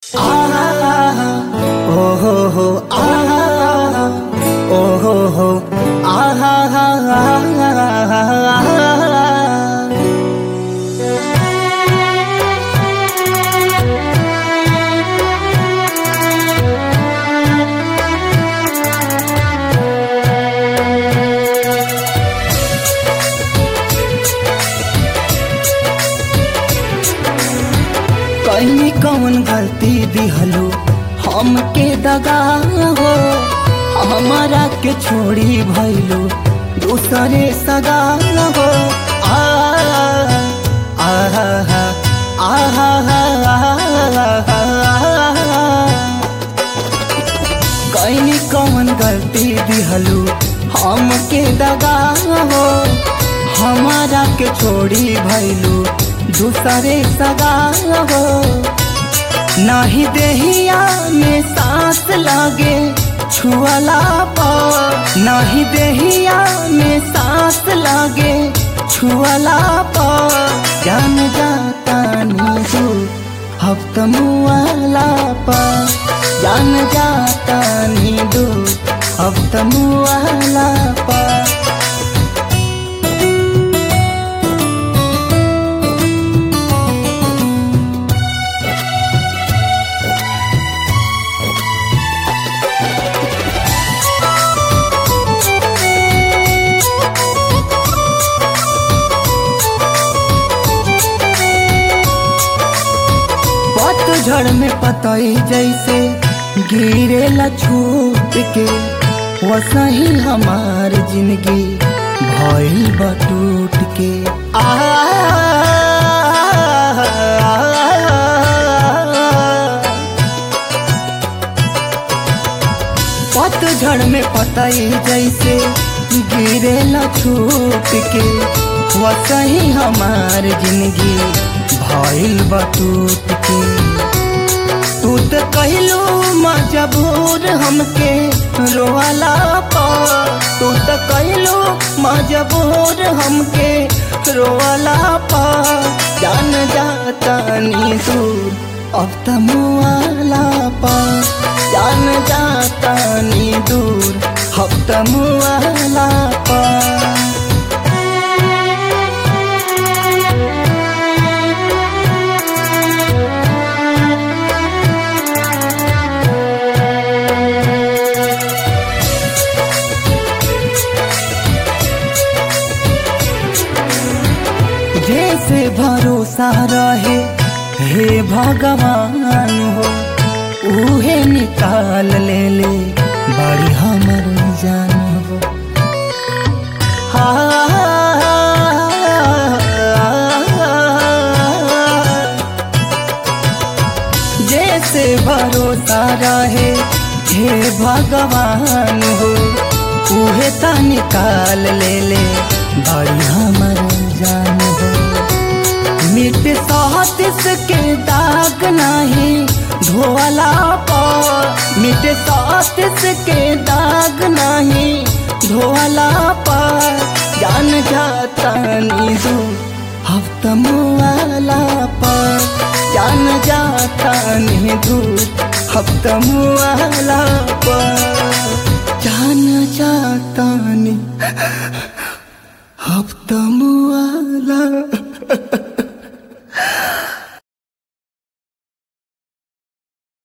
कहीं कौन गलती दिहलो हमके दगा हो हमारा के छोड़ी भइलो दूसरे सगा हो आ आहा कहीं कौन गलती दिहलो हमके दगा हो हमारा के छोड़ी भइलो दूसरे सगा हो नाही देहिया में सांस लागे छुअला पर नाही देहिया में सांस लागे छुअला पर जान जाता नीजू हफ्त मुआला पर जान जाता नीदू हफ्त मुआला पर झड़ में पतई जैसे गिरेला छूट के वसही हमार जिंदगी भइल बटूट के आ पतझड़ में पतई जैसे गिरेला छूट के वसही हमार जिंदगी भइल बटूट के तू तो कहलू मजबूर हमके रोवाला पर तू तो कहलू मजबूर हमके रोवाला पर जान जाता नी दूर अब त मुआला पर जान जाता नी दूर अब त मुआला पर जैसे भरोसा रहे हे भगवान हो उहे निकाल ले ले बड़ी हमर जान हो जैसे भरोसा रहे हे भगवान हो उहे ता निकाल ले ले बड़ी हमर जान हो मिट सहतिस के दाग नहीं धोला पर मिट सहतिस के दाग नहीं धोला पर जान जाता नीदू हफ्त मुआला पर जान जाता नीदू हफ्त मुआला पर जान जाता नी हफ्त मुआला